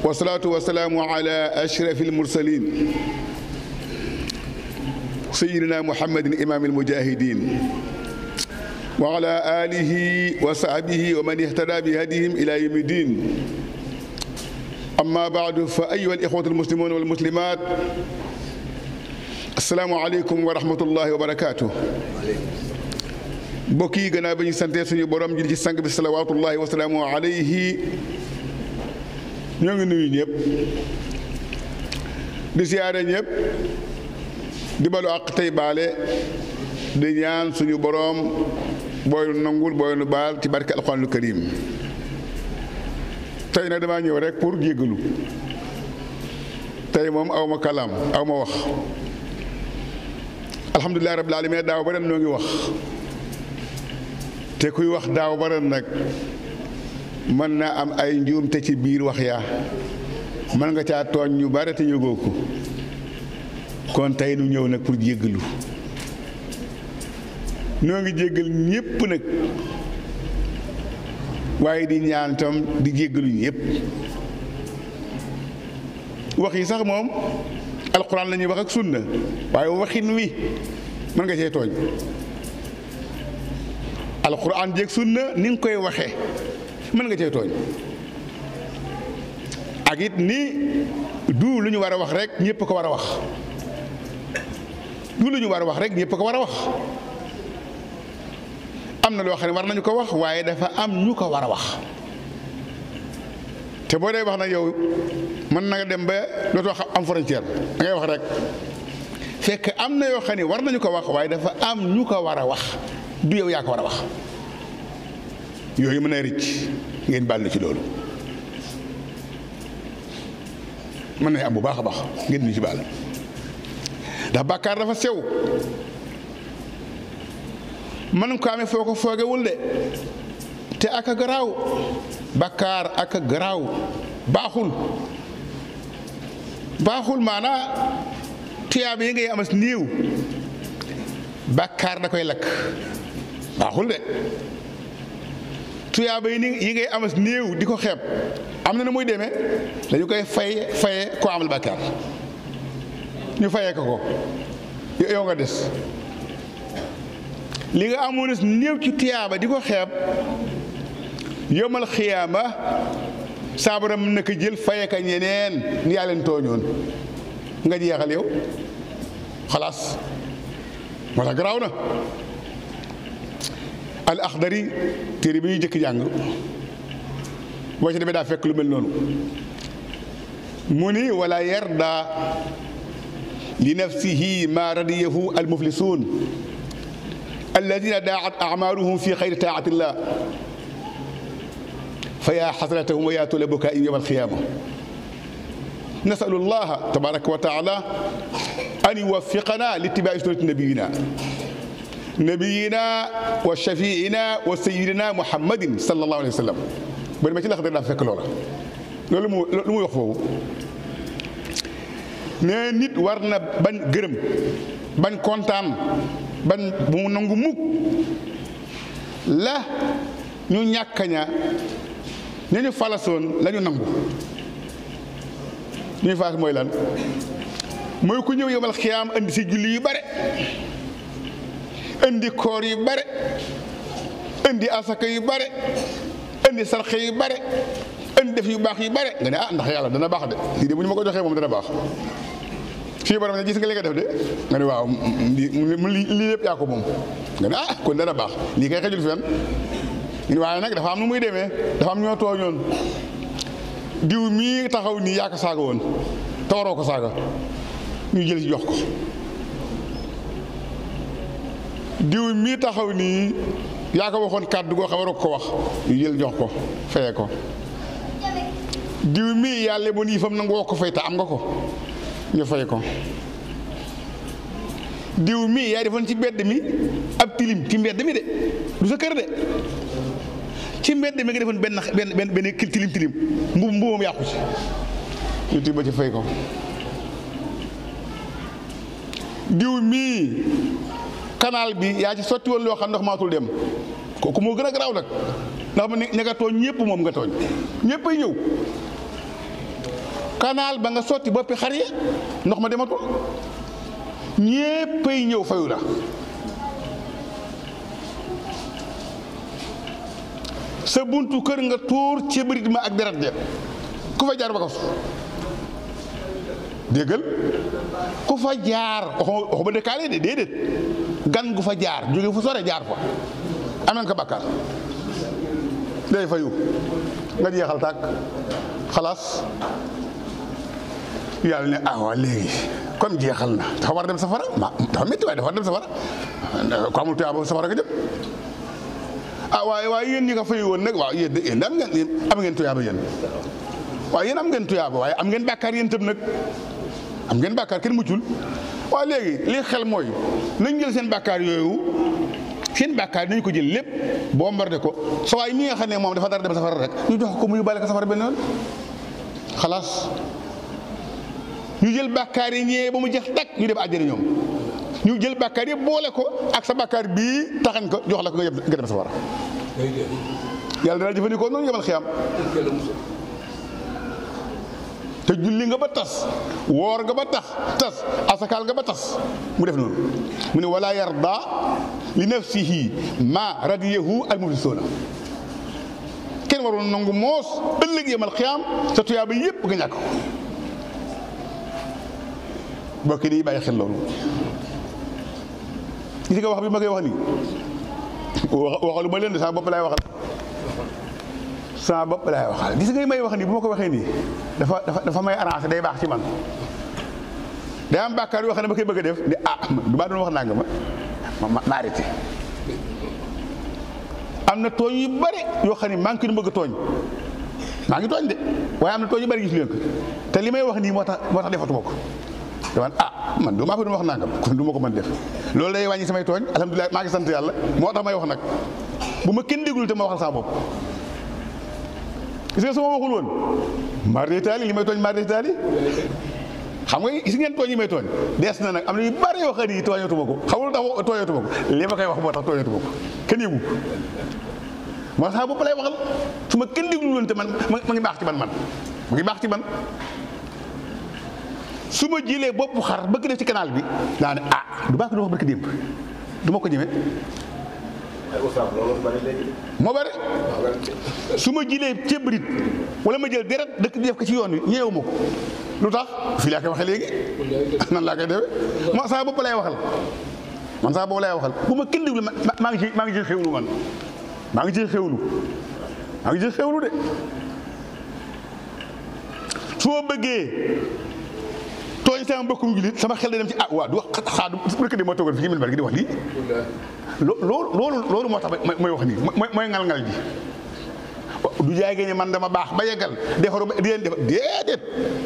wasalaatu wasalaamu ala ashrafi almursalin sayidina muhammadin imaam almujahidin wa ala alihi wa sahbihi wa man ihtada bi hadihim ila yawmi din amma baadu fa ayuha alixwatu almuslimun walmuslimat asalaamu aleykum wa rahmatullahi wa barakatuh mbokk yi gannaaw ba ñu santee suñu borom ji ci sang bi salawaatullahi wa salaamu alayhi ñoo ngi nuyu ñëpp di siyaare ñëpp di balu àq tey baale di ñaan suñu borom booy nu nangul booy nu baal ci barke alxuraanul karim tey nag damaa ñëw rek pour jéggalu tey moom aw ma kalaam aw ma wax alhamdulilah rabbil alamin daaw ba ren noo ngi wax te kuy wax daaw ba ren nag mën naa am ay njuumte ci biir wax yaa mën nga caa tooñ ñu bare te yëgoo ko kon tey nu ñëw nag pour jéggalu noo ngi jéggal ñépp nag waaye di ñaan tam di jéggalu ñépp wax yi sax moom alxuraan la ñuy wax ak sunna waaye waxin wi mën nga cee tooñ alxuraan jéeg sunna ni nga koy waxee mën nga cee tooñ ak it ni du lu ñu war a wax rek ñëpp ko war a wax du lu ñu war a wax rek ñëpp ko war a wax am na loo xam ne war nañu ko wax waaye dafa am ñu ko war a wax te boo dee wax nag yow mën na nga dem ba dootoo xam am frontière da ngay wax rek fekk am na yoo xam ne war nañu ko wax waaye dafa am ñu ko war a wax du yow yaa ko war a wax yooyu mën a rëcc ngeen baal na ci loolu mën na am bu baax a baax ngeen ñu ci baal ndax bàkkaar dafa sew mën nga ko amee foo ko foogewul de te ak a garaaw bàkkaar ak a garaaw baaxul baaxul maanaa tuyaaba yi ngay amas néew bàkkaar da koy lakk baaxul de tuyaaba yi ni yi ngay amas néew di ko xeeb am na na muy demee dañu koy fay faye koo amal bàkkaar ñu fayee ko ko yow nga des li nga amoon néew ci tuyaaba di ko xeeb yomal xiyaama saabaram mën na ko jël faye ka ñeneen ni yaa leen tooñoon nga jeexal yow xalaas moo tax garaaw na al axdari téere bi ñuy jëkk jàng boo ci demee daa fekk lu mel noonu mu ni wala yarda li nafsihi ma radiyahu al muflisuun alladina daat amaluhum fi xayri taatillah fa yaa xasratahum wa yaa tula bukaai yowma alqiyama nasalu allaha tabaraka wa taala an yuwaffiqana li ittibaai sunnati nabiyina nabiyina wa shafiina wa sayidina muhammadin sallallahu alayhi wa sallam ba demee ci lax daa fekk loola loolu mu lu muy wax foofu ne nit war na bañ gërëm bañ kontaan bañ bu mu nangu mukk la ñu ñàkkaña ña ñu falasoon la ñu nangu ñuy faas mooy lan mooy ku ñëw yomal xiyaam indi si julli yu bare indi koor yu bare indi asaka yu bare indi sarxe yu bare indi def yu baax yu bare nga ne ah ndax yàlla dana baax de lii de bu ñu ma ko joxee moom dana baax fii borom ne gis nga li nga def de nga ne waaw lii lii yëpp yaa ko moom nga ne ah kon dana baax lii kay xejul fenn ñu waaye nag dafa am nu muy demee dafa am ñoo tooñoon diw mii taxaw nii yaa ko saaga woon te waroo ko saaga ñu jël ci jox ko diw mii taxaw nii yaa ko waxoon kàddu goo xam waroo ko wax ñu jël jox ko fayee ko diw mii yàlla ba nii fam nangu woo ko fay te am nga ko ñu fay ko diw mii yaay defoon ci mbedd mi ab tilim ci mbedd mi de du sa kër de ci mbedd mi nga defoon benn benn benn benn tilim tilim mbubu mbubam yàqu ci ñu tibb ci fay ko diw mii canal bi yaa ci sotti woon loo xam ndox maatul dem kooku moo gën a garaaw nag ndax mu ne ña nga tooñ ñëpp moom nga tooñ ñëpp ay ñëw canal ba nga sotti boppi xar yi ndox ma dematul ñéppay ñëw fayu la sa buntu kër nga tuur ci bërit ma ak deret ja ku fa jaar ba ko déggal ku fa jaar waxuma waxuma dëkkaale de déedéet gan gu fa jaar jóge fu sore jaar fa ameen ko bàkkaar day fayu nga jeexal tàkk xalaas yàlla ne ah waa léegi comme jeexal na dafa war a dem safara ma dafa métti waaye dafa war a dem safara ko amul tuyaaba safara nga jëm ah waaye waaye yéen ñi nga fayu woon nag waaw yéen yéen am ngeen am ngeen tuyaaba yéen waaye yéen am ngeen tuyaaba waaye am ngeen bàkkaar yéen tam nag am ngeen bàkkaar kenn muccul waaye léegi li xel mooy nañ jël seen bàkkaar yooyu seen bàkkaar nañ ko jël lépp boo mbarde ko sa waay mi nga xam ne moom dafa dara dem safara rek ñu jox ko mu yóbbaale ko safara benn yoon xalaas ñu jël bàkkaar yi ñëwee ba mu jeex dakk ñu dem àjjana ñoom ñu jël bàkkaar yi boole ko ak sa bàkkaar bii taxañ ko jox la ko nga dem safara yàlla dana jëfandikoo noonu yemal xiyam te julli nga ba tas woor nga ba tax tas asakaal nga ba tas mu def noonu mu ne wala yarda li nafsihi ma radiyahu al muflisuuna kenn waroon nangu moos ëllëg yemal xiyaam sa tuyaaba yépp nga ñàkk ko bokki di bàyyi xel loolu gis nga wax bi ma koy wax nii waxalu ma leen de sama bopp laay waxal sama bopp laay waxal gis nga may wax nii bu ma ko waxee nii dafa dafa dafa may arrangé day baax ci man day am bàkkaar yoo xam ne ma koy bëgg a def ne ah du maa doon wax naa nga ma ma ma arrêté am na tooñ yu bëri yoo xam ne maa ngi koy bëgg a tooñ maa ngi tooñ de waaye am na tooñ yu bëri gis leen ko te li may wax nii moo tax moo tax defatuma ko dama ah man du maa ko doon wax nangam kon du ma ko mën def loolu day wàññi samay tooñ alhamdulilah maa ngi sant yàlla moo tax may wax nag bu ma kenn déglu te ma waxal sama bopp gis nga su ma waxul woon maar de taali li may tooñ maar de taali xam nga gis ngeen tooñ yi may tooñ dees na nag am na yu bari yoo xam ne tooñatuma ko xamul tax tooñatuma ko li ma koy wax moo tax tooñatuma ko kenn yëgu moo tax bopp lay waxal su ma kenn déglu woon te man ma ngi baax ci man man mu ngi baax ci man su ma jilee bopp xar bëgg def ci canal bi daa ne ah du baax ko du wax barki démb du ma ko ñeme moo bari su ma jilee cébrit wala ma jël deret dëkk def ko ci yoon wi ñeewu ma ko lu tax fii laa koy waxee léegi nan laa koy defee ma saa bopp lay waxal man saa bopp lay waxal bu ma kenn déglu maa ngi ci maa ngi ci xewlu man maa ngi ci xewlu maa ngi ci xewlu de su ma bëggee tooñ sama mbokkum julit sama xel day dem ci ah waa du wax xaa du rëkk de moo toogoon fi ci minbar gi di wax lii loolu loolu loolu moo tax mooy wax nii mooy mooy ngal-ngal ji du jaay ne man dama baax ba yeggal defaru ba di leen defar déedéet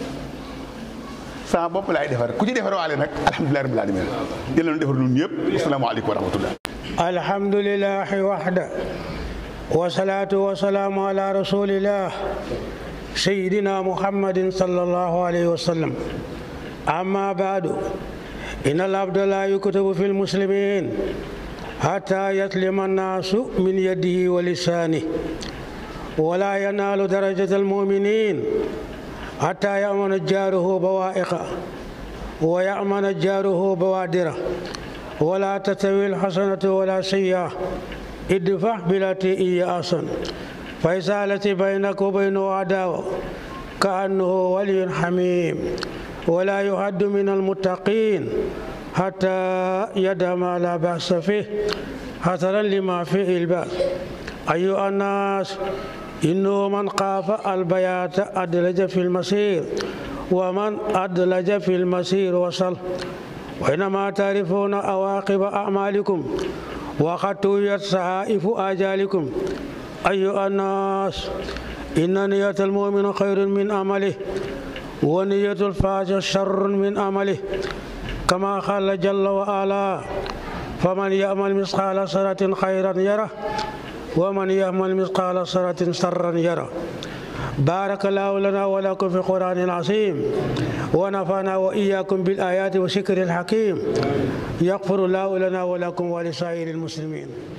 sama bopp laay defar ku ci defar waale nag alhamdulilah rabbil alamin yàlla na defar ñun ñëpp asalaamaaleykum wa rahmatullah alhamdulillahi waxda wasalaatu wasalaamu ala rasulillah sayidina muhammadin sallallahu alayhi wa sallam amma baadu inna al abda la yuktabu fi lmuslimin حتى يسلم الناس من يده ولسانه ولا ينال درجة المؤمنين حتى يأمن جاره بوائقه ويأمن جاره بوادره ولا تستوي الحسنة ولا سيئة ادفع بالتي هي أحسن فإذا التي بينك وبينه عداوة كأنه ولي حميم ولا يعد من المتقين حتى يدع ما لا بأس فيه حذرا لما فيه البأس أيها الناس إنه من خاف البيات أدلج في المسير ومن أدلج في المسير وصل وإنما تعرفون أواقب أعمالكم وقد تويت صحائف آجالكم أيها الناس إن نية المؤمن خير من عمله ونية الفاجر شر من عمله كما قال جل وعلا فمن يعمل مثقال ذرة خيرا يره ومن يعمل مثقال ذرة شرا يره بارك الله لنا ولكم في القرآن العظيم ونفعنا وإياكم بالآيات والشكر الحكيم يغفر الله لنا ولكم ولسائر المسلمين